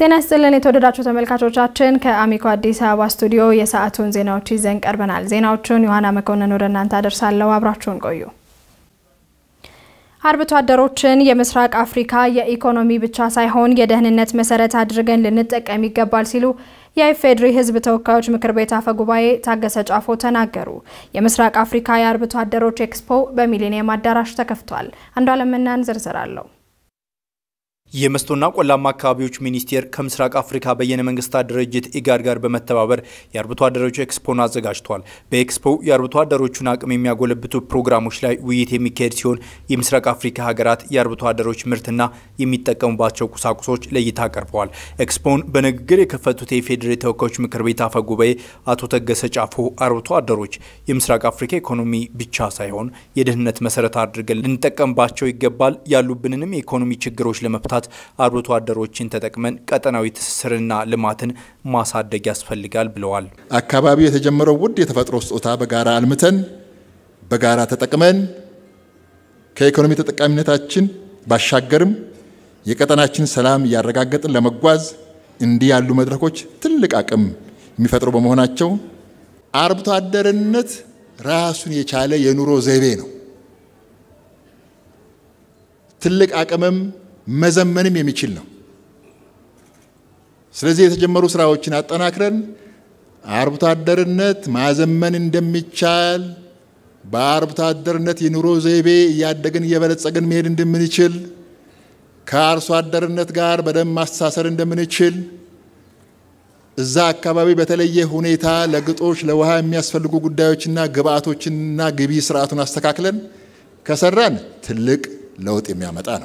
ጤና ይስጥልን የተወደዳችሁ ተመልካቾቻችን፣ ከአሚኮ አዲስ አበባ ስቱዲዮ የሰዓቱን ዜናዎች ይዘን ቀርበናል። ዜናዎቹን ዮሐና መኮንን ወደ እናንተ አደርሳለሁ። አብራችሁን ቆዩ። አርብቶ አደሮችን የምስራቅ አፍሪካ የኢኮኖሚ ብቻ ሳይሆን የደህንነት መሰረት አድርገን ልንጠቀም ይገባል ሲሉ የኢፌዴሪ ሕዝብ ተወካዮች ምክር ቤት አፈ ጉባኤ ታገሰ ጫፎ ተናገሩ። የምስራቅ አፍሪካ የአርብቶ አደሮች ኤክስፖ በሚሊኒየም አዳራሽ ተከፍቷል። አንዷለም መናን ዝርዝር አለው። የመስኖና ቆላማ አካባቢዎች ሚኒስቴር ከምስራቅ አፍሪካ በየነ መንግስታት ድርጅት ኢጋድ ጋር በመተባበር የአርብቶ አደሮች ኤክስፖን አዘጋጅቷል። በኤክስፖ የአርብቶ አደሮቹን አቅም የሚያጎለብቱ ፕሮግራሞች ላይ ውይይት የሚካሄድ ሲሆን የምስራቅ አፍሪካ ሀገራት የአርብቶ አደሮች ምርትና የሚጠቀሙባቸው ቁሳቁሶች ለእይታ ቀርበዋል። ኤክስፖን በንግግር የከፈቱት የኢፌዴሪ ተወካዮች ምክር ቤት አፈ ጉባኤ አቶ ተገሰ ጫፎ አርብቶ አደሮች የምስራቅ አፍሪካ ኢኮኖሚ ብቻ ሳይሆን የደህንነት መሰረት አድርገን ልንጠቀምባቸው ይገባል፣ ያሉብንንም የኢኮኖሚ ችግሮች ለመፍታት አርብቶ አደሮችን ተጠቅመን ቀጠናዊ ትስስርና ልማትን ማሳደግ ያስፈልጋል ብለዋል። አካባቢው የተጀመረው ውድ የተፈጥሮ ስጦታ በጋራ አልምተን በጋራ ተጠቅመን ከኢኮኖሚ ተጠቃሚነታችን ባሻገርም የቀጠናችን ሰላም እያረጋገጥን ለመጓዝ እንዲህ ያሉ መድረኮች ትልቅ አቅም የሚፈጥሩ በመሆናቸው አርብቶ አደርነት ራሱን የቻለ የኑሮ ዘይቤ ነው። ትልቅ አቅምም መዘመንም የሚችል ነው። ስለዚህ የተጀመሩ ስራዎችን አጠናክረን አርብቶ አደርነት ማዘመን እንደሚቻል በአርብቶ አደርነት የኑሮ ዘይቤ እያደግን እየበለጸግን መሄድ እንደምንችል ከአርሶ አደርነት ጋር በደንብ ማስተሳሰር እንደምንችል እዛ አካባቢ በተለየ ሁኔታ ለግጦሽ ለውሃ የሚያስፈልጉ ጉዳዮችና ግብአቶችንና ግቢ ስርዓቱን አስተካክለን ከሰራን ትልቅ ለውጥ የሚያመጣ ነው።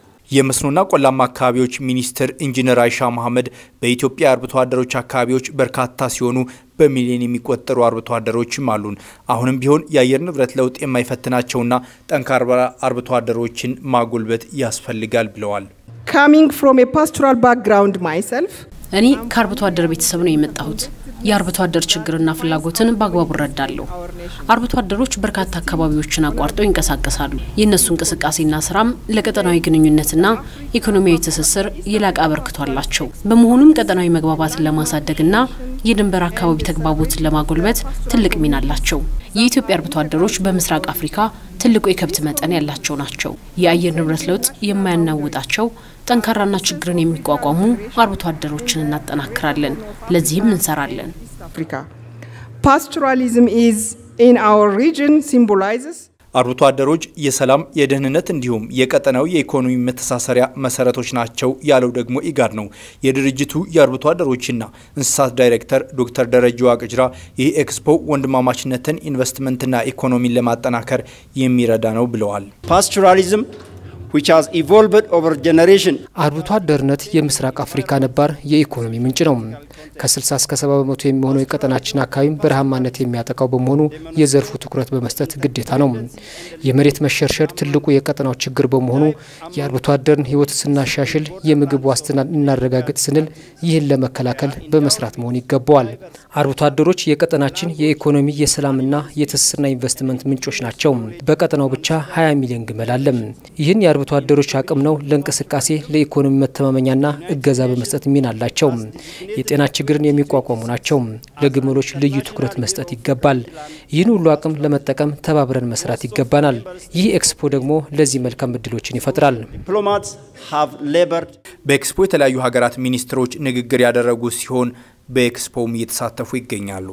የመስኖና ቆላማ አካባቢዎች ሚኒስትር ኢንጂነር አይሻ መሐመድ በኢትዮጵያ የአርብቶ አደሮች አካባቢዎች በርካታ ሲሆኑ በሚሊዮን የሚቆጠሩ አርብቶ አደሮችም አሉን። አሁንም ቢሆን የአየር ንብረት ለውጥ የማይፈትናቸውና ጠንካራ አርብቶ አደሮችን ማጎልበት ያስፈልጋል ብለዋል። coming from a pastoral background myself እኔ ከአርብቶ አደር ቤተሰብ ነው የመጣሁት። የአርብቶ አደር ችግርና ፍላጎትን በአግባቡ እረዳለሁ። አርብቶ አደሮች በርካታ አካባቢዎችን አቋርጠው ይንቀሳቀሳሉ። የእነሱ እንቅስቃሴና ስራም ለቀጠናዊ ግንኙነትና ኢኮኖሚያዊ ትስስር የላቀ አበርክቶ አላቸው። በመሆኑም ቀጠናዊ መግባባትን ለማሳደግና የድንበር አካባቢ ተግባቦትን ለማጎልበት ትልቅ ሚና አላቸው። የኢትዮጵያ አርብቶ አደሮች በምስራቅ አፍሪካ ትልቁ የከብት መጠን ያላቸው ናቸው። የአየር ንብረት ለውጥ የማያናውጣቸው ጠንካራና ችግርን የሚቋቋሙ አርብቶ አደሮችን እናጠናክራለን። ለዚህም እንሰራለን። Africa. Pastoralism is in our region symbolizes አርብቶ አደሮች የሰላም የደህንነት እንዲሁም የቀጠናው የኢኮኖሚ መተሳሰሪያ መሰረቶች ናቸው ያለው ደግሞ ኢጋድ ነው። የድርጅቱ የአርብቶ አደሮችና እንስሳት ዳይሬክተር ዶክተር ደረጀ ዋቅጅራ ይህ ኤክስፖ ወንድማማችነትን ኢንቨስትመንትና ኢኮኖሚን ለማጠናከር የሚረዳ ነው ብለዋል። ፓስቶራሊዝም which has evolved over generation አርብቶ አደርነት የምስራቅ አፍሪካ ነባር የኢኮኖሚ ምንጭ ነው። ከ60 እስከ 70 በመቶ የሚሆነው የቀጠናችን አካባቢም በረሃማነት የሚያጠቃው በመሆኑ የዘርፉ ትኩረት በመስጠት ግዴታ ነው። የመሬት መሸርሸር ትልቁ የቀጠናው ችግር በመሆኑ የአርብቶ አደርን ሕይወት ስናሻሽል የምግብ ዋስትናን እናረጋግጥ ስንል ይህን ለመከላከል በመስራት መሆን ይገባዋል። አርብቶ አደሮች የቀጠናችን የኢኮኖሚ የሰላምና የትስስርና ኢንቨስትመንት ምንጮች ናቸው። በቀጠናው ብቻ 20 ሚሊዮን ግመል አለም። ይህን የአርብቶ አደሮች አቅም ነው ለእንቅስቃሴ ለኢኮኖሚ መተማመኛና እገዛ በመስጠት ሚና አላቸው። የጤና ችግርን የሚቋቋሙ ናቸው። ለግመሎች ልዩ ትኩረት መስጠት ይገባል። ይህን ሁሉ አቅም ለመጠቀም ተባብረን መስራት ይገባናል። ይህ ኤክስፖ ደግሞ ለዚህ መልካም እድሎችን ይፈጥራል። diplomats have labored በኤክስፖ የተለያዩ ሀገራት ሚኒስትሮች ንግግር ያደረጉ ሲሆን በኤክስፖም እየተሳተፉ ይገኛሉ።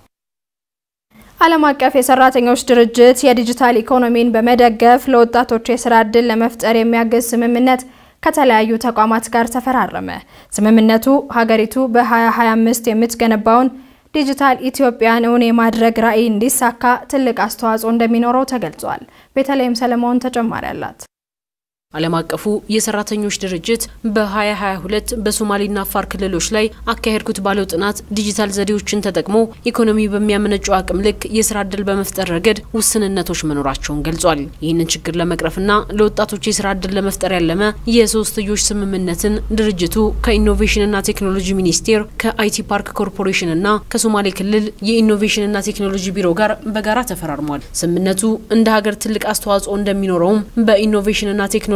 ዓለም አቀፍ የሰራተኞች ድርጅት የዲጂታል ኢኮኖሚን በመደገፍ ለወጣቶች የስራ ዕድል ለመፍጠር የሚያግዝ ስምምነት ከተለያዩ ተቋማት ጋር ተፈራረመ። ስምምነቱ ሀገሪቱ በ2025 የምትገነባውን ዲጂታል ኢትዮጵያን እውን የማድረግ ራዕይ እንዲሳካ ትልቅ አስተዋጽኦ እንደሚኖረው ተገልጿል። ቤተልሔም ሰለሞን ተጨማሪ አላት። ዓለም አቀፉ የሰራተኞች ድርጅት በ2022 በሶማሌና አፋር ክልሎች ላይ አካሄድኩት ባለው ጥናት ዲጂታል ዘዴዎችን ተጠቅሞ ኢኮኖሚ በሚያመነጨው አቅም ልክ የስራ እድል በመፍጠር ረገድ ውስንነቶች መኖራቸውን ገልጿል። ይህንን ችግር ለመቅረፍና ለወጣቶች የስራ እድል ለመፍጠር ያለመ የሶስትዮሽ ስምምነትን ድርጅቱ ከኢኖቬሽንና ቴክኖሎጂ ሚኒስቴር ከአይቲ ፓርክ ኮርፖሬሽንና ከሶማሌ ክልል የኢኖቬሽንና ቴክኖሎጂ ቢሮ ጋር በጋራ ተፈራርሟል። ስምምነቱ እንደ ሀገር ትልቅ አስተዋጽኦ እንደሚኖረውም በኢኖቬሽንና ቴክኖሎጂ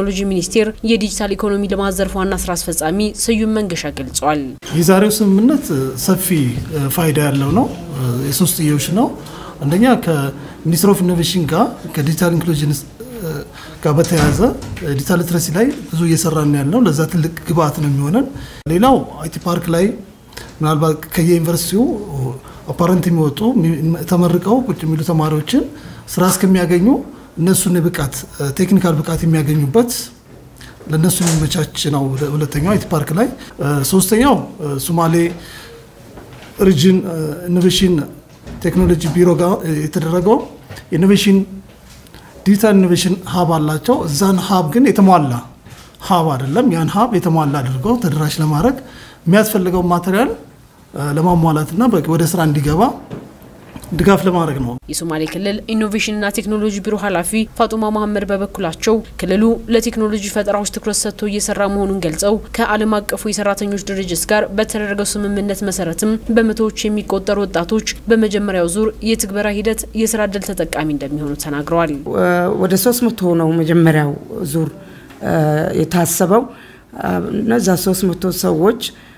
ቴክኖሎጂ ሚኒስቴር የዲጂታል ኢኮኖሚ ልማት ዘርፍ ዋና ስራ አስፈጻሚ ስዩም መንገሻ ገልጿል። የዛሬው ስምምነት ሰፊ ፋይዳ ያለው ነው። የሶስትዮሽ ነው። አንደኛ ከሚኒስትር ኦፍ ኢኖቬሽን ጋር ከዲጂታል ኢንክሉዥን ጋር በተያያዘ ዲጂታል ሊትረሲ ላይ ብዙ እየሰራን ያለው ለዛ ትልቅ ግብአት ነው የሚሆነን። ሌላው አይቲ ፓርክ ላይ ምናልባት ከየዩኒቨርሲቲው አፓረንት የሚወጡ ተመርቀው ቁጭ የሚሉ ተማሪዎችን ስራ እስከሚያገኙ እነሱን ብቃት ቴክኒካል ብቃት የሚያገኙበት ለእነሱ የሚመቻች ነው። ሁለተኛው አይቲ ፓርክ ላይ፣ ሶስተኛው ሶማሌ ሪጅን ኢኖቬሽን ቴክኖሎጂ ቢሮ ጋር የተደረገው ኢኖቬሽን ዲጂታል ኢኖቬሽን ሀብ አላቸው። እዛን ሀብ ግን የተሟላ ሀብ አይደለም። ያን ሀብ የተሟላ አድርገው ተደራሽ ለማድረግ የሚያስፈልገው ማቴሪያል ለማሟላትና ወደ ስራ እንዲገባ ድጋፍ ለማድረግ ነው። የሶማሌ ክልል ኢኖቬሽንና ቴክኖሎጂ ቢሮ ኃላፊ ፋጡማ መሀመድ በበኩላቸው ክልሉ ለቴክኖሎጂ ፈጠራዎች ትኩረት ሰጥቶ እየሰራ መሆኑን ገልጸው ከዓለም አቀፉ የሰራተኞች ድርጅት ጋር በተደረገው ስምምነት መሰረትም በመቶዎች የሚቆጠሩ ወጣቶች በመጀመሪያው ዙር የትግበራ ሂደት የስራ እድል ተጠቃሚ እንደሚሆኑ ተናግረዋል። ወደ ሶስት መቶ ነው መጀመሪያው ዙር የታሰበው። እነዛ ሶስት መቶ ሰዎች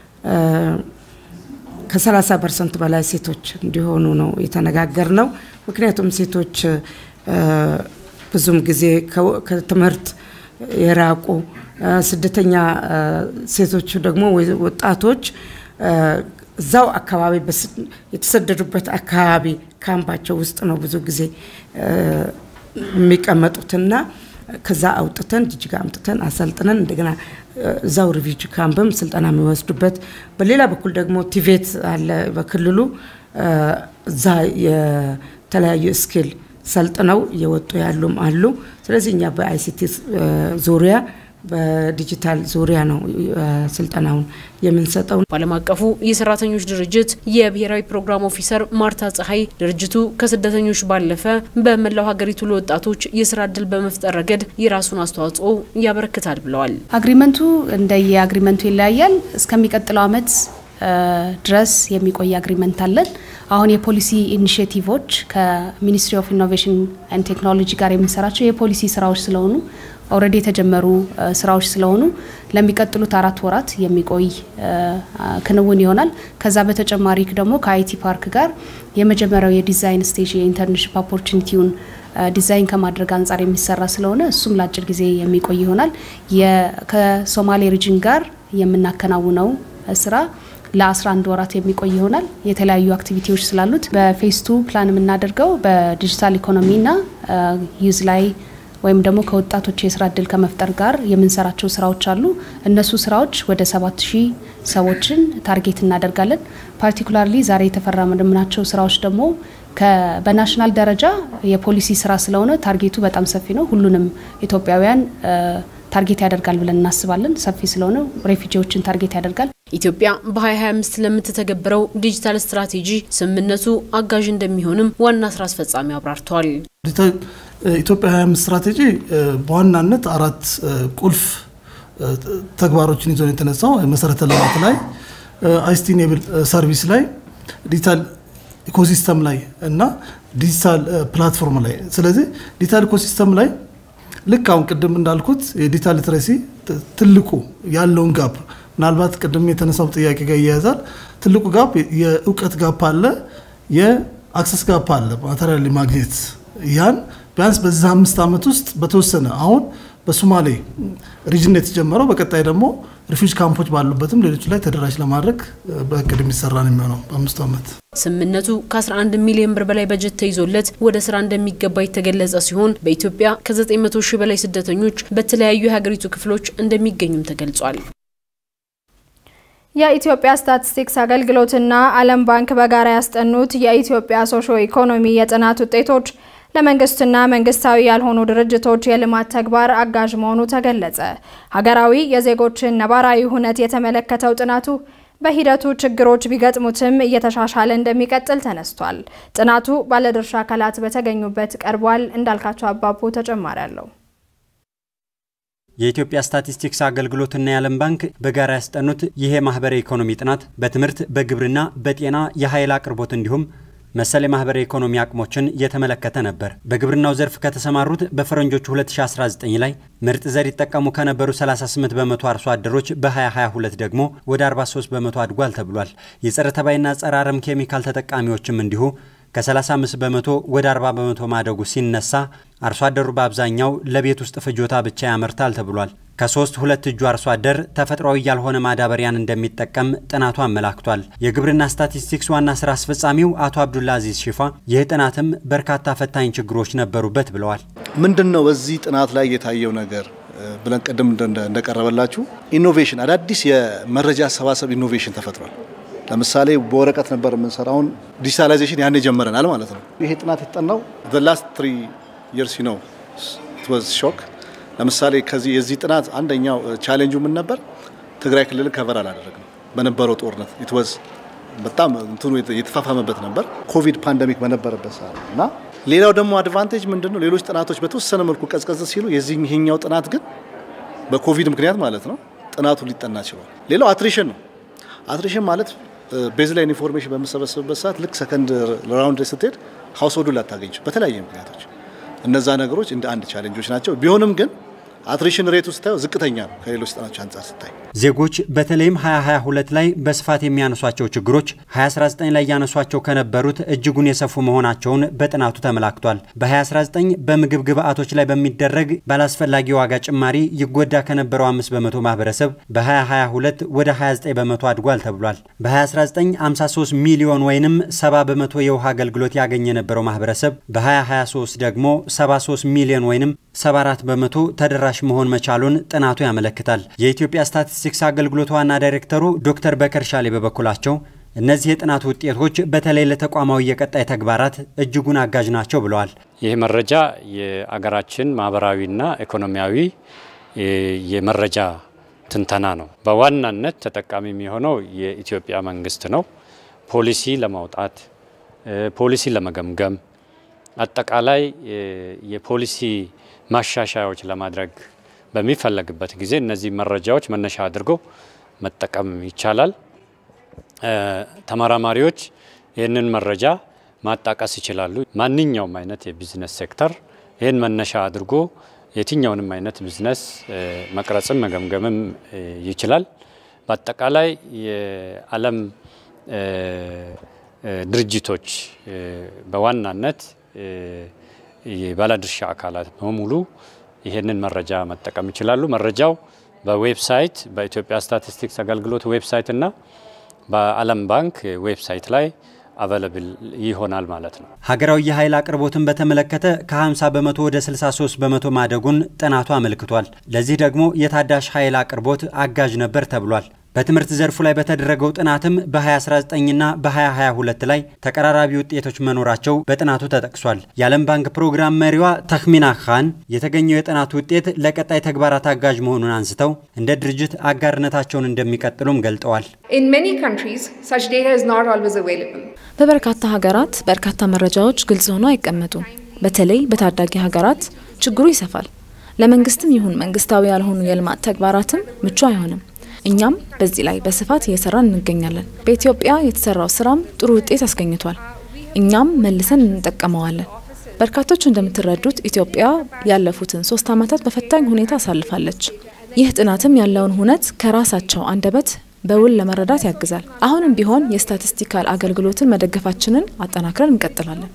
ከ30 ፐርሰንት በላይ ሴቶች እንዲሆኑ ነው የተነጋገር ነው። ምክንያቱም ሴቶች ብዙም ጊዜ ከትምህርት የራቁ ስደተኛ ሴቶች ደግሞ ወጣቶች እዛው አካባቢ የተሰደዱበት አካባቢ ካምፓቸው ውስጥ ነው ብዙ ጊዜ የሚቀመጡትና ከዛ አውጥተን ጅጅጋ አምጥተን አሰልጥነን እንደገና እዛው ሪቪጅ ካምፕም ስልጠና የሚወስዱበት፣ በሌላ በኩል ደግሞ ቲቬት አለ በክልሉ እዛ የተለያዩ ስኪል ሰልጥነው እየወጡ ያሉም አሉ። ስለዚህ እኛ በአይሲቲ ዙሪያ በዲጂታል ዙሪያ ነው ስልጠናውን የምንሰጠው። በዓለም አቀፉ የሰራተኞች ድርጅት የብሔራዊ ፕሮግራም ኦፊሰር ማርታ ፀሐይ ድርጅቱ ከስደተኞች ባለፈ በመላው ሀገሪቱ ለወጣቶች የስራ እድል በመፍጠር ረገድ የራሱን አስተዋጽኦ ያበረክታል ብለዋል። አግሪመንቱ እንደየ አግሪመንቱ ይለያያል። እስከሚቀጥለው አመት ድረስ የሚቆይ አግሪመንት አለን። አሁን የፖሊሲ ኢኒሽቲቮች ከሚኒስትሪ ኦፍ ኢኖቬሽን ኤንድ ቴክኖሎጂ ጋር የምንሰራቸው የፖሊሲ ስራዎች ስለሆኑ ኦልሬዲ የተጀመሩ ስራዎች ስለሆኑ ለሚቀጥሉት አራት ወራት የሚቆይ ክንውን ይሆናል። ከዛ በተጨማሪ ደግሞ ከአይቲ ፓርክ ጋር የመጀመሪያው የዲዛይን ስቴጅ የኢንተርንሽፕ ኦፖርቹኒቲውን ዲዛይን ከማድረግ አንጻር የሚሰራ ስለሆነ እሱም ለአጭር ጊዜ የሚቆይ ይሆናል። ከሶማሌ ሪጅን ጋር የምናከናውነው ስራ ለ11 ወራት የሚቆይ ይሆናል። የተለያዩ አክቲቪቲዎች ስላሉት በፌስ ቱ ፕላን የምናደርገው በዲጂታል ኢኮኖሚና ዩዝ ላይ ወይም ደግሞ ከወጣቶች የስራ እድል ከመፍጠር ጋር የምንሰራቸው ስራዎች አሉ። እነሱ ስራዎች ወደ ሰባት ሺህ ሰዎችን ታርጌት እናደርጋለን። ፓርቲኩላርሊ ዛሬ የተፈራረምናቸው ስራዎች ደግሞ በናሽናል ደረጃ የፖሊሲ ስራ ስለሆነ ታርጌቱ በጣም ሰፊ ነው። ሁሉንም ኢትዮጵያውያን ታርጌት ያደርጋል ብለን እናስባለን። ሰፊ ስለሆነ ሬፊጂዎችን ታርጌት ያደርጋል። ኢትዮጵያ በ2025 ለምትተገብረው ዲጂታል ስትራቴጂ ስምምነቱ አጋዥ እንደሚሆንም ዋና ስራ አስፈጻሚ አብራርተዋል። ኢትዮጵያ 25 ስትራቴጂ በዋናነት አራት ቁልፍ ተግባሮችን ይዞ የተነሳው መሰረተ ልማት ላይ፣ አይሲቲ ኢኔብል ሰርቪስ ላይ፣ ዲጂታል ኢኮሲስተም ላይ እና ዲጂታል ፕላትፎርም ላይ። ስለዚህ ዲጂታል ኢኮሲስተም ላይ ልክ አሁን ቅድም እንዳልኩት የዲጂታል ሊትረሲ ትልቁ ያለውን ጋፕ ምናልባት ቅድም የተነሳው ጥያቄ ጋር ይያያዛል። ትልቁ ጋፕ የእውቀት ጋፕ አለ፣ የአክሰስ ጋፕ አለ፣ ማቴሪያል ማግኘት ያን ቢያንስ በዚህ አምስት ዓመት ውስጥ በተወሰነ አሁን በሶማሌ ሪጅን የተጀመረው በቀጣይ ደግሞ ሪፊውጅ ካምፖች ባሉበትም ሌሎች ላይ ተደራሽ ለማድረግ በእቅድ የሚሰራ ነው የሚሆነው በአምስቱ ዓመት። ስምምነቱ ከ11 ሚሊዮን ብር በላይ በጀት ተይዞለት ወደ ስራ እንደሚገባ የተገለጸ ሲሆን በኢትዮጵያ ከ900 ሺህ በላይ ስደተኞች በተለያዩ የሀገሪቱ ክፍሎች እንደሚገኙም ተገልጿል። የኢትዮጵያ ስታቲስቲክስ አገልግሎትና ዓለም ባንክ በጋራ ያስጠኑት የኢትዮጵያ ሶሾ ኢኮኖሚ የጥናት ውጤቶች ለመንግስትና መንግስታዊ ያልሆኑ ድርጅቶች የልማት ተግባር አጋዥ መሆኑ ተገለጸ። ሀገራዊ የዜጎችን ነባራዊ ሁነት የተመለከተው ጥናቱ በሂደቱ ችግሮች ቢገጥሙትም እየተሻሻለ እንደሚቀጥል ተነስቷል። ጥናቱ ባለድርሻ አካላት በተገኙበት ቀርቧል። እንዳልካቸው አባቡ ተጨማሪ አለው። የኢትዮጵያ ስታቲስቲክስ አገልግሎትና የዓለም ባንክ በጋራ ያስጠኑት ይሄ ማህበራዊ ኢኮኖሚ ጥናት በትምህርት፣ በግብርና፣ በጤና፣ የኃይል አቅርቦት እንዲሁም መሰል የማህበራዊ ኢኮኖሚ አቅሞችን የተመለከተ ነበር። በግብርናው ዘርፍ ከተሰማሩት በፈረንጆቹ 2019 ላይ ምርጥ ዘር ይጠቀሙ ከነበሩ 38 በመቶ አርሶ አደሮች በ2022 ደግሞ ወደ 43 በመቶ አድጓል ተብሏል። የጸረ ተባይና ጸረ አረም ኬሚካል ተጠቃሚዎችም እንዲሁ ከ35 በመቶ ወደ 40 በመቶ ማደጉ ሲነሳ አርሶ አደሩ በአብዛኛው ለቤት ውስጥ ፍጆታ ብቻ ያመርታል ተብሏል። ከሶስት ሁለት እጁ አርሶ አደር ተፈጥሯዊ ያልሆነ ማዳበሪያን እንደሚጠቀም ጥናቱ አመላክቷል። የግብርና ስታቲስቲክስ ዋና ስራ አስፈጻሚው አቶ አብዱላ አዚዝ ሽፋ ይህ ጥናትም በርካታ ፈታኝ ችግሮች ነበሩበት ብለዋል። ምንድን ነው በዚህ ጥናት ላይ የታየው ነገር ብለን ቅድም እንደቀረበላችሁ ኢኖቬሽን፣ አዳዲስ የመረጃ አሰባሰብ ኢኖቬሽን ተፈጥሯል። ለምሳሌ በወረቀት ነበር የምንሰራውን ዲጂታላይዜሽን ያኔ ጀምረናል ማለት ነው። ይሄ ጥናት የተጠናው ላስት ትሪ ይርስ ነው ሾክ ለምሳሌ ከዚህ የዚህ ጥናት አንደኛው ቻሌንጁ ምን ነበር? ትግራይ ክልል ከቨር አላደረግም በነበረው ጦርነት ኢትወዝ በጣም እንትኑ የተፋፋመበት ነበር ኮቪድ ፓንደሚክ በነበረበት ሰዓት እና ሌላው ደግሞ አድቫንቴጅ ምንድን ነው? ሌሎች ጥናቶች በተወሰነ መልኩ ቀዝቀዝ ሲሉ የዚህ ይሄኛው ጥናት ግን በኮቪድ ምክንያት ማለት ነው ጥናቱ ሊጠና ችሏል። ሌላው አትሪሽን ነው። አትሪሽን ማለት ቤዝ ላይን ኢንፎርሜሽን በምሰበስብበት ሰዓት ልክ ሰከንድ ራውንድ ላይ ስትሄድ ሀውስሆልዱ ላታገኝ በተለያየ ምክንያቶች እነዛ ነገሮች እንደ አንድ ቻሌንጆች ናቸው። ቢሆንም ግን አትሪሽን ሬቱ ስታየው ዝቅተኛ ነው ከሌሎች ጥናቶች አንጻር ስታይ። ዜጎች በተለይም 2022 ላይ በስፋት የሚያነሷቸው ችግሮች 2019 ላይ ያነሷቸው ከነበሩት እጅጉን የሰፉ መሆናቸውን በጥናቱ ተመላክቷል። በ2019 በምግብ ግብዓቶች ላይ በሚደረግ ባላስፈላጊ ዋጋ ጭማሪ ይጎዳ ከነበረው 5 በመቶ ማህበረሰብ በ2022 ወደ 29 በመቶ አድጓል ተብሏል። በ2019 53 ሚሊዮን ወይንም 70 በመቶ የውሃ አገልግሎት ያገኘ የነበረው ማህበረሰብ በ2023 ደግሞ 73 ሚሊዮን ወይንም 74 በመቶ ተደራሽ መሆን መቻሉን ጥናቱ ያመለክታል። የኢትዮጵያ ስታቲስቲክስ አገልግሎት ዋና ዳይሬክተሩ ዶክተር በከር ሻሌ በበኩላቸው እነዚህ የጥናቱ ውጤቶች በተለይ ለተቋማዊ የቀጣይ ተግባራት እጅጉን አጋዥ ናቸው ብለዋል። ይህ መረጃ የአገራችን ማህበራዊና ኢኮኖሚያዊ የመረጃ ትንተና ነው። በዋናነት ተጠቃሚ የሚሆነው የኢትዮጵያ መንግስት ነው። ፖሊሲ ለማውጣት ፖሊሲ ለመገምገም አጠቃላይ የፖሊሲ ማሻሻያዎች ለማድረግ በሚፈለግበት ጊዜ እነዚህ መረጃዎች መነሻ አድርጎ መጠቀም ይቻላል። ተመራማሪዎች ይህንን መረጃ ማጣቀስ ይችላሉ። ማንኛውም አይነት የቢዝነስ ሴክተር ይህን መነሻ አድርጎ የትኛውንም አይነት ቢዝነስ መቅረጽም መገምገምም ይችላል። በአጠቃላይ የዓለም ድርጅቶች በዋናነት የባለድርሻ አካላት በሙሉ ይህንን መረጃ መጠቀም ይችላሉ። መረጃው በዌብሳይት በኢትዮጵያ ስታቲስቲክስ አገልግሎት ዌብሳይት እና በዓለም ባንክ ዌብሳይት ላይ አቬለብል ይሆናል ማለት ነው። ሀገራዊ የኃይል አቅርቦትን በተመለከተ ከ50 በመቶ ወደ 63 በመቶ ማደጉን ጥናቱ አመልክቷል። ለዚህ ደግሞ የታዳሽ ኃይል አቅርቦት አጋዥ ነበር ተብሏል። በትምህርት ዘርፉ ላይ በተደረገው ጥናትም በ2019ና በ2022 ላይ ተቀራራቢ ውጤቶች መኖራቸው በጥናቱ ተጠቅሷል። የዓለም ባንክ ፕሮግራም መሪዋ ተክሚና ካን የተገኘው የጥናቱ ውጤት ለቀጣይ ተግባራት አጋዥ መሆኑን አንስተው እንደ ድርጅት አጋርነታቸውን እንደሚቀጥሉም ገልጠዋል። በበርካታ ሀገራት በርካታ መረጃዎች ግልጽ ሆነው አይቀመጡም። በተለይ በታዳጊ ሀገራት ችግሩ ይሰፋል። ለመንግስትም ይሁን መንግስታዊ ያልሆኑ የልማት ተግባራትም ምቹ አይሆንም። እኛም በዚህ ላይ በስፋት እየሰራን እንገኛለን። በኢትዮጵያ የተሰራው ስራም ጥሩ ውጤት አስገኝቷል። እኛም መልሰን እንጠቀመዋለን። በርካቶች እንደምትረዱት ኢትዮጵያ ያለፉትን ሶስት ዓመታት በፈታኝ ሁኔታ አሳልፋለች። ይህ ጥናትም ያለውን ሁነት ከራሳቸው አንደበት በውል ለመረዳት ያግዛል። አሁንም ቢሆን የስታቲስቲካል አገልግሎትን መደገፋችንን አጠናክረን እንቀጥላለን።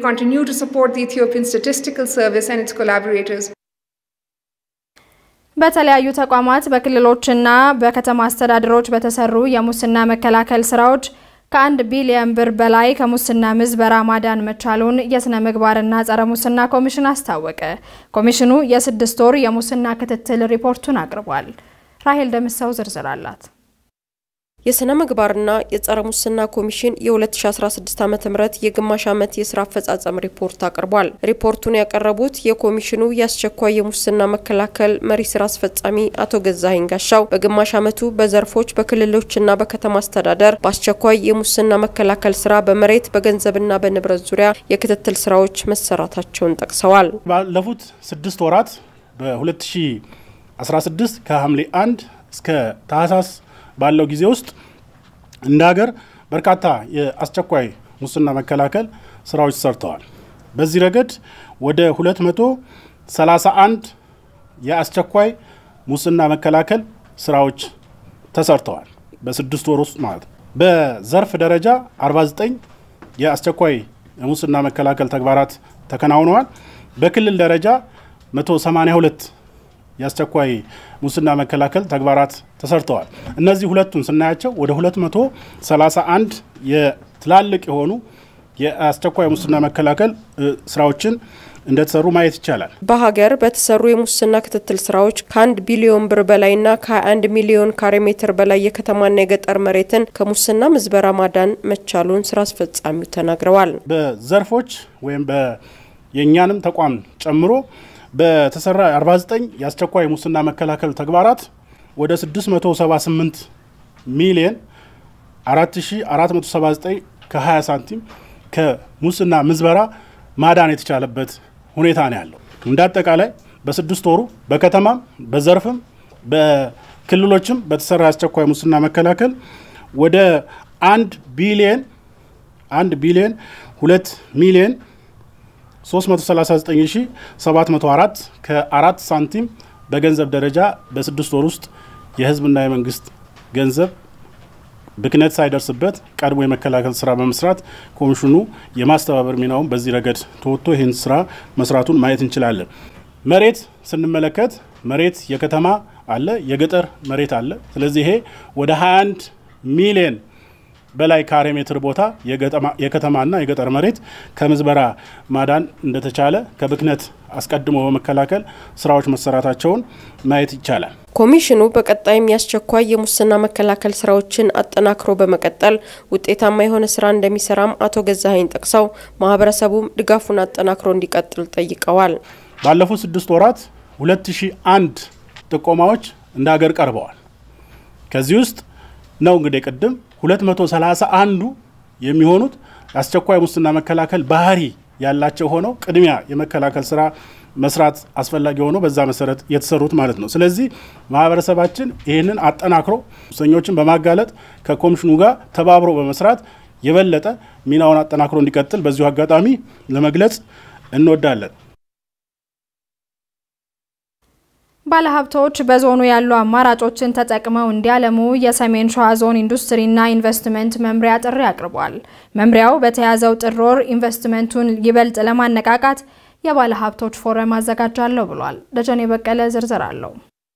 በተለያዩ ተቋማት በክልሎችና በከተማ አስተዳደሮች በተሰሩ የሙስና መከላከል ስራዎች ከአንድ ቢሊዮን ብር በላይ ከሙስና ምዝበራ ማዳን መቻሉን የስነ ምግባርና ጸረ ሙስና ኮሚሽን አስታወቀ። ኮሚሽኑ የስድስት ወር የሙስና ክትትል ሪፖርቱን አቅርቧል። ራሄል ደምሰው ዝርዝር አላት። የስነ ምግባርና የጸረ ሙስና ኮሚሽን የ2016 ዓ ም የግማሽ ዓመት የስራ አፈጻጸም ሪፖርት አቅርቧል። ሪፖርቱን ያቀረቡት የኮሚሽኑ የአስቸኳይ የሙስና መከላከል መሪ ስራ አስፈጻሚ አቶ ገዛኸኝ ጋሻው በግማሽ ዓመቱ በዘርፎች በክልሎችና በከተማ አስተዳደር በአስቸኳይ የሙስና መከላከል ስራ በመሬት በገንዘብና በንብረት ዙሪያ የክትትል ስራዎች መሰራታቸውን ጠቅሰዋል። ባለፉት ስድስት ወራት በ2016 ከሐምሌ 1 እስከ ታህሳስ ባለው ጊዜ ውስጥ እንደ ሀገር በርካታ የአስቸኳይ ሙስና መከላከል ስራዎች ሰርተዋል። በዚህ ረገድ ወደ 231 የአስቸኳይ ሙስና መከላከል ስራዎች ተሰርተዋል። በስድስት ወር ውስጥ ማለት ነው። በዘርፍ ደረጃ 49 የአስቸኳይ የሙስና መከላከል ተግባራት ተከናውነዋል። በክልል ደረጃ 182 የአስቸኳይ ሙስና መከላከል ተግባራት ተሰርተዋል። እነዚህ ሁለቱን ስናያቸው ወደ 231 የትላልቅ የሆኑ የአስቸኳይ ሙስና መከላከል ስራዎችን እንደተሰሩ ማየት ይቻላል። በሀገር በተሰሩ የሙስና ክትትል ስራዎች ከአንድ ቢሊዮን ብር በላይና ከ21 ሚሊዮን ካሬ ሜትር በላይ የከተማና የገጠር መሬትን ከሙስና ምዝበራ ማዳን መቻሉን ስራ አስፈጻሚው ተናግረዋል። በዘርፎች ወይም የእኛንም ተቋም ጨምሮ በተሰራ 49 የአስቸኳይ ሙስና መከላከል ተግባራት ወደ 678 ሚሊዮን 4479 ከ20 ሳንቲም ከሙስና ምዝበራ ማዳን የተቻለበት ሁኔታ ነው ያለው። እንደ አጠቃላይ በስድስት ወሩ በከተማም በዘርፍም በክልሎችም በተሰራ የአስቸኳይ ሙስና መከላከል ወደ አንድ ቢሊየን አንድ ቢሊየን ሁለት ሚሊየን 339704 ከአራት ሳንቲም በገንዘብ ደረጃ በስድስት ወር ውስጥ የህዝብና የመንግስት ገንዘብ ብክነት ሳይደርስበት ቀድሞ የመከላከል ስራ በመስራት ኮሚሽኑ የማስተባበር ሚናውን በዚህ ረገድ ተወጥቶ ይህን ስራ መስራቱን ማየት እንችላለን። መሬት ስንመለከት መሬት የከተማ አለ፣ የገጠር መሬት አለ። ስለዚህ ይሄ ወደ 21 ሚሊየን በላይ ካሬ ሜትር ቦታ የከተማና የገጠር መሬት ከምዝበራ ማዳን እንደተቻለ ከብክነት አስቀድሞ በመከላከል ስራዎች መሰራታቸውን ማየት ይቻላል። ኮሚሽኑ በቀጣይም የአስቸኳይ የሙስና መከላከል ስራዎችን አጠናክሮ በመቀጠል ውጤታማ የሆነ ስራ እንደሚሰራም አቶ ገዛኸኝ ጠቅሰው ማህበረሰቡም ድጋፉን አጠናክሮ እንዲቀጥል ጠይቀዋል። ባለፉት ስድስት ወራት 2001 ጥቆማዎች እንደ ሀገር ቀርበዋል። ከዚህ ውስጥ ነው እንግዲህ ቅድም 231ዱ የሚሆኑት የአስቸኳይ ሙስና መከላከል ባህሪ ያላቸው ሆነው ቅድሚያ የመከላከል ስራ መስራት አስፈላጊ ሆኖ በዛ መሰረት የተሰሩት ማለት ነው። ስለዚህ ማህበረሰባችን ይህንን አጠናክሮ ሙሰኞችን በማጋለጥ ከኮሚሽኑ ጋር ተባብሮ በመስራት የበለጠ ሚናውን አጠናክሮ እንዲቀጥል በዚሁ አጋጣሚ ለመግለጽ እንወዳለን። ባለሀብቶች በዞኑ ያሉ አማራጮችን ተጠቅመው እንዲያለሙ የሰሜን ሸዋ ዞን ኢንዱስትሪና ኢንቨስትመንት መምሪያ ጥሪ አቅርቧል። መምሪያው በተያዘው ጥር ወር ኢንቨስትመንቱን ይበልጥ ለማነቃቃት የባለሀብቶች ፎረም አዘጋጃለሁ ብሏል። ደጀኔ በቀለ ዝርዝር አለው።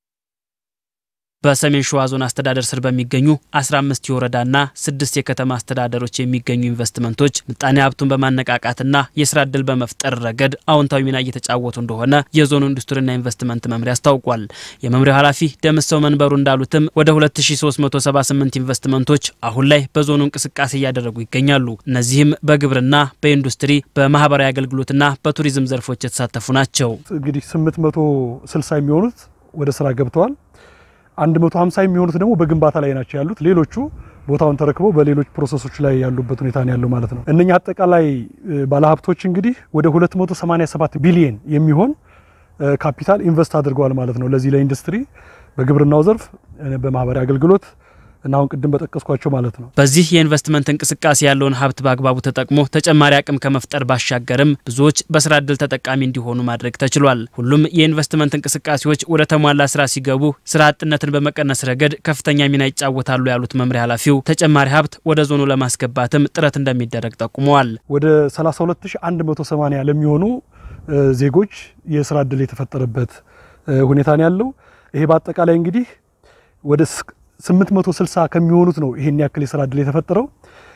በሰሜን ሸዋ ዞን አስተዳደር ስር በሚገኙ 15 የወረዳና ስድስት የከተማ አስተዳደሮች የሚገኙ ኢንቨስትመንቶች ምጣኔ ሀብቱን በማነቃቃትና የስራ እድል በመፍጠር ረገድ አዎንታዊ ሚና እየተጫወቱ እንደሆነ የዞኑ ኢንዱስትሪና ኢንቨስትመንት መምሪያ አስታውቋል። የመምሪያው ኃላፊ ደምሰው መንበሩ እንዳሉትም ወደ 2378 ኢንቨስትመንቶች አሁን ላይ በዞኑ እንቅስቃሴ እያደረጉ ይገኛሉ። እነዚህም በግብርና፣ በኢንዱስትሪ፣ በማህበራዊ አገልግሎትና በቱሪዝም ዘርፎች የተሳተፉ ናቸው። እንግዲህ 860 የሚሆኑት ወደ ስራ ገብተዋል። 150 የሚሆኑት ደግሞ በግንባታ ላይ ናቸው ያሉት። ሌሎቹ ቦታውን ተረክበው በሌሎች ፕሮሰሶች ላይ ያሉበት ሁኔታ ነው ያለው ማለት ነው። እነኛ አጠቃላይ ባለሀብቶች እንግዲህ ወደ 287 ቢሊየን የሚሆን ካፒታል ኢንቨስት አድርገዋል ማለት ነው። ለዚህ ለኢንዱስትሪ፣ በግብርናው ዘርፍ፣ በማህበራዊ አገልግሎት እና አሁን ቅድም በጠቀስኳቸው ማለት ነው። በዚህ የኢንቨስትመንት እንቅስቃሴ ያለውን ሀብት በአግባቡ ተጠቅሞ ተጨማሪ አቅም ከመፍጠር ባሻገርም ብዙዎች በስራ እድል ተጠቃሚ እንዲሆኑ ማድረግ ተችሏል። ሁሉም የኢንቨስትመንት እንቅስቃሴዎች ወደ ተሟላ ስራ ሲገቡ ስራ አጥነትን በመቀነስ ረገድ ከፍተኛ ሚና ይጫወታሉ ያሉት መምሪያ ኃላፊው ተጨማሪ ሀብት ወደ ዞኑ ለማስገባትም ጥረት እንደሚደረግ ጠቁመዋል። ወደ 32180 ለሚሆኑ ዜጎች የስራ እድል የተፈጠረበት ሁኔታ ነው ያለው። ይሄ በአጠቃላይ እንግዲህ ወደ 860 ከሚሆኑት ነው ይሄን ያክል የስራ እድል የተፈጠረው።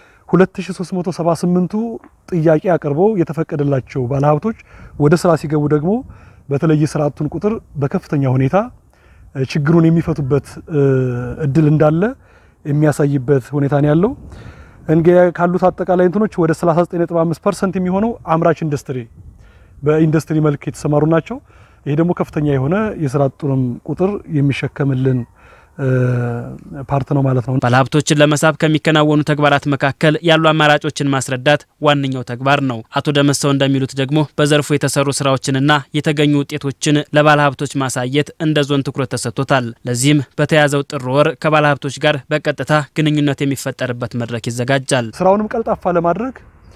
2378ቱ ጥያቄ አቅርበው የተፈቀደላቸው ባለሀብቶች ወደ ስራ ሲገቡ ደግሞ በተለይ የስራ አጡን ቁጥር በከፍተኛ ሁኔታ ችግሩን የሚፈቱበት እድል እንዳለ የሚያሳይበት ሁኔታ ነው ያለው። እንግዲህ ካሉት አጠቃላይ እንትኖች ወደ 39.5% የሚሆነው አምራች ኢንዱስትሪ በኢንዱስትሪ መልክ የተሰማሩ ናቸው። ይሄ ደግሞ ከፍተኛ የሆነ የስራ አጡንም ቁጥር የሚሸከምልን ፓርት ነው ማለት ነው። ባለሀብቶችን ለመሳብ ከሚከናወኑ ተግባራት መካከል ያሉ አማራጮችን ማስረዳት ዋነኛው ተግባር ነው። አቶ ደመሰው እንደሚሉት ደግሞ በዘርፉ የተሰሩ ስራዎችንና የተገኙ ውጤቶችን ለባለሀብቶች ማሳየት እንደ ዞን ትኩረት ተሰጥቶታል። ለዚህም በተያዘው ጥር ወር ከባለሀብቶች ጋር በቀጥታ ግንኙነት የሚፈጠርበት መድረክ ይዘጋጃል። ስራውንም ቀልጣፋ ለማድረግ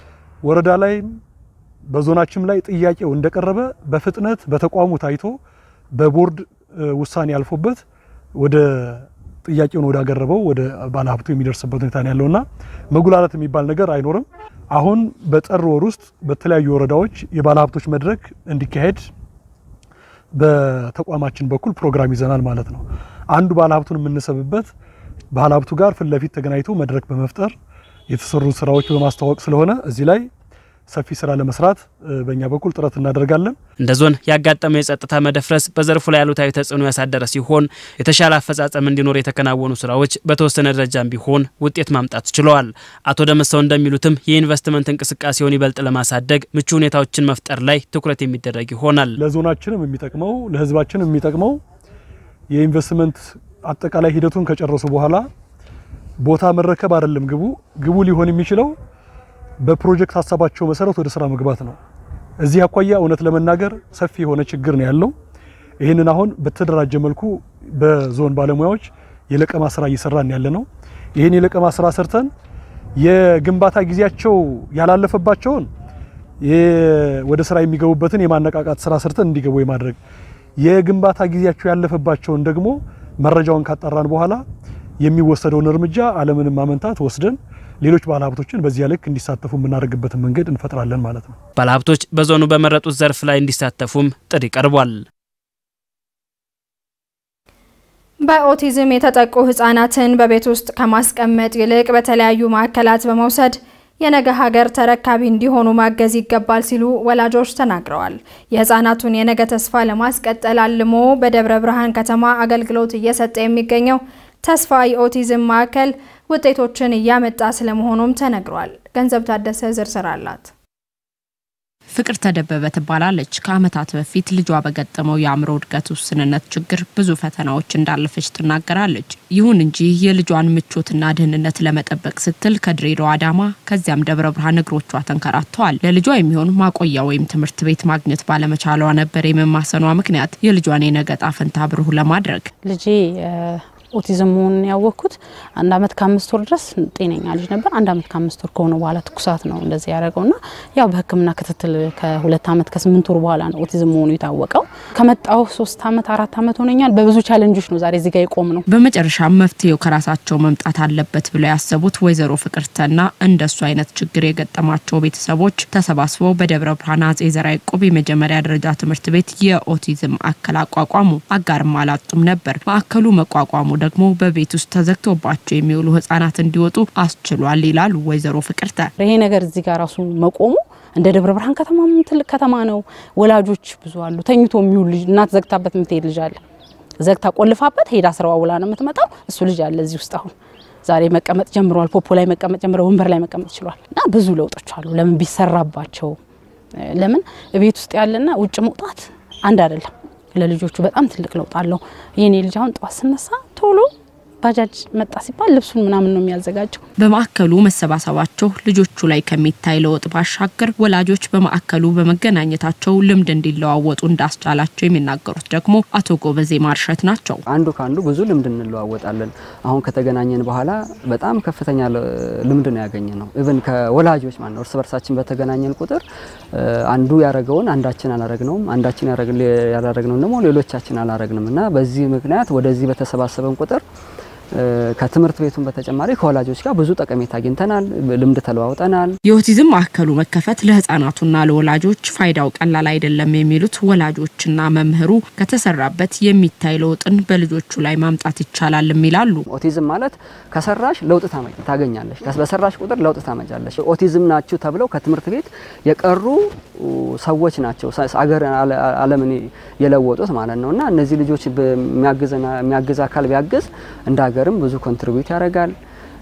ወረዳ ላይም በዞናችም ላይ ጥያቄው እንደቀረበ በፍጥነት በተቋሙ ታይቶ በቦርድ ውሳኔ ያልፎበት ወደ ጥያቄውን ወዳቀረበው ወደ ባለሀብቱ የሚደርስበት ሁኔታ ነው ያለውና መጉላላት የሚባል ነገር አይኖርም። አሁን በጥር ወር ውስጥ በተለያዩ ወረዳዎች የባለሀብቶች መድረክ እንዲካሄድ በተቋማችን በኩል ፕሮግራም ይዘናል ማለት ነው። አንዱ ባለሀብቱን የምንሰብበት ባለሀብቱ ጋር ፊት ለፊት ተገናኝቶ መድረክ በመፍጠር የተሰሩ ስራዎች በማስተዋወቅ ስለሆነ እዚህ ላይ ሰፊ ስራ ለመስራት በእኛ በኩል ጥረት እናደርጋለን። እንደ ዞን ያጋጠመው የጸጥታ መደፍረስ በዘርፉ ላይ አሉታዊ ተጽዕኖ ያሳደረ ሲሆን የተሻለ አፈጻጸም እንዲኖር የተከናወኑ ስራዎች በተወሰነ ደረጃም ቢሆን ውጤት ማምጣት ችለዋል። አቶ ደመሰው እንደሚሉትም የኢንቨስትመንት እንቅስቃሴውን ይበልጥ ለማሳደግ ምቹ ሁኔታዎችን መፍጠር ላይ ትኩረት የሚደረግ ይሆናል። ለዞናችንም የሚጠቅመው ለህዝባችንም የሚጠቅመው የኢንቨስትመንት አጠቃላይ ሂደቱን ከጨረሱ በኋላ ቦታ መረከብ አይደለም ግቡ ግቡ ሊሆን የሚችለው በፕሮጀክት ሀሳባቸው መሰረት ወደ ስራ መግባት ነው። እዚህ አኳያ እውነት ለመናገር ሰፊ የሆነ ችግር ነው ያለው። ይህንን አሁን በተደራጀ መልኩ በዞን ባለሙያዎች የለቀማ ስራ እየሰራን ያለ ነው። ይህን የለቀማ ስራ ሰርተን የግንባታ ጊዜያቸው ያላለፈባቸውን ወደ ስራ የሚገቡበትን የማነቃቃት ስራ ሰርተን እንዲገቡ የማድረግ የግንባታ ጊዜያቸው ያለፈባቸውን ደግሞ መረጃውን ካጣራን በኋላ የሚወሰደውን እርምጃ አለምንም ማመንታት ወስደን ሌሎች ባለሀብቶችን በዚያ ልክ እንዲሳተፉ የምናደርግበትን መንገድ እንፈጥራለን ማለት ነው። ባለሀብቶች በዞኑ በመረጡት ዘርፍ ላይ እንዲሳተፉም ጥሪ ቀርቧል። በኦቲዝም የተጠቁ ህጻናትን በቤት ውስጥ ከማስቀመጥ ይልቅ በተለያዩ ማዕከላት በመውሰድ የነገ ሀገር ተረካቢ እንዲሆኑ ማገዝ ይገባል ሲሉ ወላጆች ተናግረዋል። የህፃናቱን የነገ ተስፋ ለማስቀጠል አልሞ በደብረ ብርሃን ከተማ አገልግሎት እየሰጠ የሚገኘው ተስፋ የኦቲዝም ማዕከል ውጤቶችን እያመጣ ስለመሆኑም ተነግሯል። ገንዘብ ታደሰ ዝርዝር አላት። ፍቅር ተደበበ ትባላለች። ከዓመታት በፊት ልጇ በገጠመው የአእምሮ እድገት ውስንነት ችግር ብዙ ፈተናዎች እንዳለፈች ትናገራለች። ይሁን እንጂ የልጇን ምቾትና ደህንነት ለመጠበቅ ስትል ከድሬዳዋ አዳማ፣ ከዚያም ደብረ ብርሃን እግሮቿ ተንከራተዋል። ለልጇ የሚሆን ማቆያ ወይም ትምህርት ቤት ማግኘት ባለመቻሏ ነበር የመማሰኗ ምክንያት የልጇን የነገ ዕጣ ፈንታ ብሩህ ለማድረግ ልጄ ኦቲዝም መሆኑን ያወቅኩት አንድ አመት ከአምስት ወር ድረስ ጤነኛ ልጅ ነበር። አንድ አመት ከአምስት ወር ከሆነ በኋላ ትኩሳት ነው እንደዚህ ያደረገው ና ያው በሕክምና ክትትል ከሁለት አመት ከስምንት ወር በኋላ ነው ኦቲዝም መሆኑ የታወቀው። ከመጣው ሶስት አመት አራት አመት ሆነኛል። በብዙ ቻለንጆች ነው ዛሬ እዚህ ጋ የቆም ነው። በመጨረሻም መፍትሄው ከራሳቸው መምጣት አለበት ብለው ያሰቡት ወይዘሮ ፍቅርተና እንደሱ አይነት ችግር የገጠማቸው ቤተሰቦች ተሰባስበው በደብረ ብርሃን አጼ ዘርዓ ያዕቆብ የመጀመሪያ ደረጃ ትምህርት ቤት የኦቲዝም ማዕከል አቋቋሙ። አጋርም አላጡም ነበር። ማዕከሉ መቋቋሙ ደግሞ በቤት ውስጥ ተዘግቶባቸው የሚውሉ ህጻናት እንዲወጡ አስችሏል ይላሉ ወይዘሮ ፍቅርተ። ይሄ ነገር እዚህ ጋር ራሱ መቆሙ እንደ ደብረ ብርሃን ከተማ ትልቅ ከተማ ነው። ወላጆች ብዙ አሉ። ተኝቶ የሚውል ልጅ እናት ዘግታበት የምትሄድ ልጅ አለ። ዘግታ ቆልፋበት ሄዳ ስራዋ ውላ ነው የምትመጣው። እሱ ልጅ አለ እዚህ ውስጥ አሁን ዛሬ መቀመጥ ጀምረዋል። ፖፖ ላይ መቀመጥ ጀምረ ወንበር ላይ መቀመጥ ችሏል። እና ብዙ ለውጦች አሉ። ለምን ቢሰራባቸው ለምን ቤት ውስጥ ያለና ውጭ መውጣት አንድ አይደለም። ለልጆቹ በጣም ትልቅ ለውጥ አለው። የኔ ልጅ አሁን ጠዋት ስነሳ ቶሎ ባጃጅ መጣ ሲባል ልብሱን ምናምን ነው የሚያዘጋጀው። በማዕከሉ መሰባሰባቸው ልጆቹ ላይ ከሚታይ ለውጥ ባሻገር ወላጆች በማዕከሉ በመገናኘታቸው ልምድ እንዲለዋወጡ እንዳስቻላቸው የሚናገሩት ደግሞ አቶ ጎበዜ ማርሸት ናቸው። አንዱ ከአንዱ ብዙ ልምድ እንለዋወጣለን። አሁን ከተገናኘን በኋላ በጣም ከፍተኛ ልምድ ነው ያገኘ ነው። ኢቭን ከወላጆች ማለት ነው እርስ በርሳችን በተገናኘን ቁጥር አንዱ ያረገውን አንዳችን አላረግነውም፣ አንዳችን ያላረግነውን ደግሞ ሌሎቻችን አላረግንም እና በዚህ ምክንያት ወደዚህ በተሰባሰበን ቁጥር ከትምህርት ቤቱን በተጨማሪ ከወላጆች ጋር ብዙ ጠቀሜታ አግኝተናል፣ ልምድ ተለዋውጠናል። የኦቲዝም ማዕከሉ መከፈት ለህጻናቱና ለወላጆች ፋይዳው ቀላል አይደለም የሚሉት ወላጆችና መምህሩ ከተሰራበት የሚታይ ለውጥን በልጆቹ ላይ ማምጣት ይቻላልም ይላሉ። ኦቲዝም ማለት ከሰራሽ ለውጥ ታገኛለሽ፣ በሰራሽ ቁጥር ለውጥ ታመጫለሽ። ኦቲዝም ናችሁ ተብለው ከትምህርት ቤት የቀሩ ሰዎች ናቸው አገር ዓለምን የለወጡት ማለት ነው እና እነዚህ ልጆች የሚያግዝ አካል ቢያግዝ እንደ ሀገርም ብዙ ኮንትሪቢዩት ያደርጋል።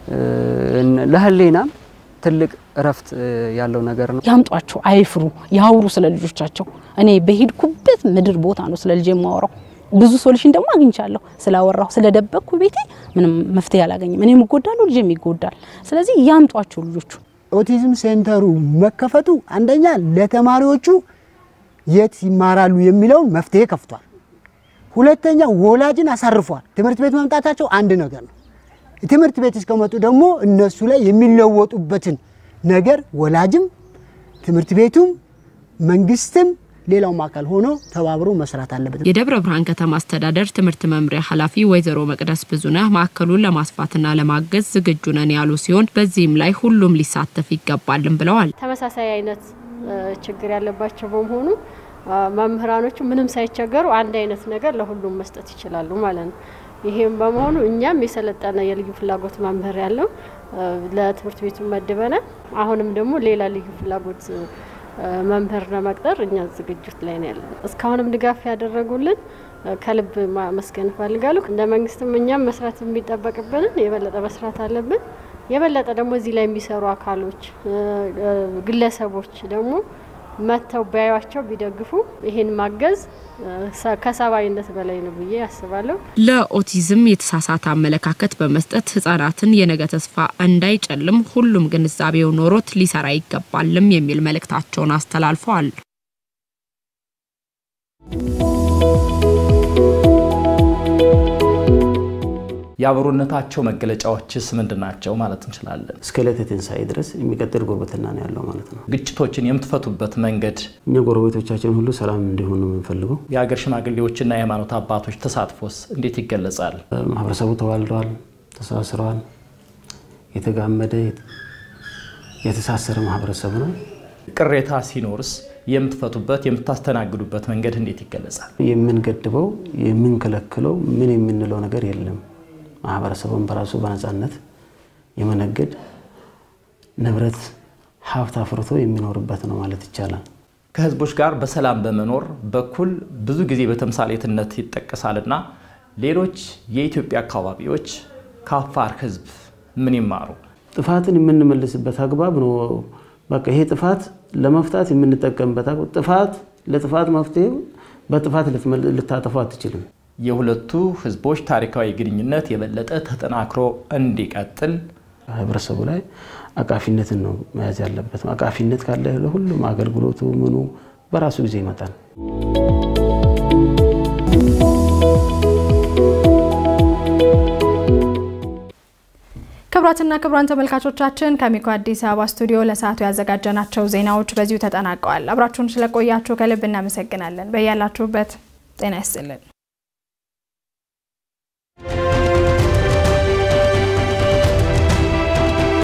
ለህሌናም ትልቅ እረፍት ያለው ነገር ነው። ያምጧቸው፣ አይፍሩ፣ ያውሩ ስለ ልጆቻቸው። እኔ በሄድኩበት ምድር ቦታ ነው ስለ ልጅ የማወራው። ብዙ ሶሉሽን ደግሞ አግኝቻለሁ። ስላወራሁ ስለደበቅኩ ቤቴ ምንም መፍትሄ አላገኝም። እኔም እጎዳለሁ፣ ልጅም ይጎዳል። ስለዚህ ያምጧቸው ልጆቹ። ኦቲዝም ሴንተሩ መከፈቱ አንደኛ ለተማሪዎቹ የት ይማራሉ የሚለውን መፍትሄ ከፍቷል። ሁለተኛ ወላጅን አሳርፏል። ትምህርት ቤት መምጣታቸው አንድ ነገር ነው። ትምህርት ቤት እስከመጡ ደግሞ እነሱ ላይ የሚለወጡበትን ነገር ወላጅም ትምህርት ቤቱም መንግስትም ሌላውም አካል ሆኖ ተባብሮ መስራት አለበት። የደብረ ብርሃን ከተማ አስተዳደር ትምህርት መምሪያ ኃላፊ ወይዘሮ መቅደስ ብዙነህ ማዕከሉን ለማስፋትና ለማገዝ ዝግጁ ነን ያሉ ሲሆን በዚህም ላይ ሁሉም ሊሳተፍ ይገባልን ብለዋል። ተመሳሳይ አይነት ችግር ያለባቸው በመሆኑ መምህራኖቹ ምንም ሳይቸገሩ አንድ አይነት ነገር ለሁሉም መስጠት ይችላሉ ማለት ነው። ይሄም በመሆኑ እኛም የሰለጠነ የልዩ ፍላጎት መምህር ያለው ለትምህርት ቤቱ መድበናል። አሁንም ደግሞ ሌላ ልዩ ፍላጎት መምህር ለመቅጠር እኛ ዝግጅት ላይ ነው ያለን። እስካሁንም ድጋፍ ያደረጉልን ከልብ ማመስገን እፈልጋለሁ። እንደ መንግስትም እኛም መስራት የሚጠበቅብንን የበለጠ መስራት አለብን። የበለጠ ደግሞ እዚህ ላይ የሚሰሩ አካሎች፣ ግለሰቦች ደግሞ መጥተው ቢያዩቸው ቢደግፉ ይሄን ማገዝ ከሰብአዊነት በላይ ነው ብዬ አስባለሁ። ለኦቲዝም የተሳሳተ አመለካከት በመስጠት ህጻናትን የነገ ተስፋ እንዳይጨልም ሁሉም ግንዛቤው ኖሮት ሊሰራ ይገባልም የሚል መልእክታቸውን አስተላልፈዋል። የአብሮነታቸው መገለጫዎችስ ምንድን ናቸው ማለት እንችላለን? እስከ ዕለተ ትንሣኤ ድረስ የሚቀጥል ጉርብትና ነው ያለው ማለት ነው። ግጭቶችን የምትፈቱበት መንገድ እኛ ጎረቤቶቻችን ሁሉ ሰላም እንዲሆኑ ነው የምንፈልገው። የሀገር ሽማግሌዎችና የሃይማኖት አባቶች ተሳትፎስ እንዴት ይገለጻል? ማህበረሰቡ ተዋልደዋል፣ ተሳስረዋል። የተጋመደ የተሳሰረ ማህበረሰብ ነው። ቅሬታ ሲኖርስ የምትፈቱበት የምታስተናግዱበት መንገድ እንዴት ይገለጻል? የምንገድበው የምንከለክለው ምን የምንለው ነገር የለም። ማህበረሰቡን በራሱ በነፃነት የመነገድ ንብረት ሀብት አፍርቶ የሚኖርበት ነው ማለት ይቻላል። ከህዝቦች ጋር በሰላም በመኖር በኩል ብዙ ጊዜ በተምሳሌትነት ይጠቀሳልና ሌሎች የኢትዮጵያ አካባቢዎች ከአፋር ህዝብ ምን ይማሩ? ጥፋትን የምንመልስበት አግባብ ነው። በቃ ይሄ ጥፋት ለመፍታት የምንጠቀምበት ጥፋት ለጥፋት መፍትሄ በጥፋት ልታጠፉ አትችልም። የሁለቱ ህዝቦች ታሪካዊ ግንኙነት የበለጠ ተጠናክሮ እንዲቀጥል ህብረተሰቡ ላይ አቃፊነትን ነው መያዝ ያለበት። አቃፊነት ካለ ለሁሉም አገልግሎቱ ምኑ በራሱ ጊዜ ይመጣል። ክቡራትና ክቡራን ተመልካቾቻችን ከአሚኮ አዲስ አበባ ስቱዲዮ ለሰዓቱ ያዘጋጀናቸው ዜናዎች በዚሁ ተጠናቀዋል። አብራችሁን ስለቆያችሁ ከልብ እናመሰግናለን። በያላችሁበት ጤና ይስጥልን።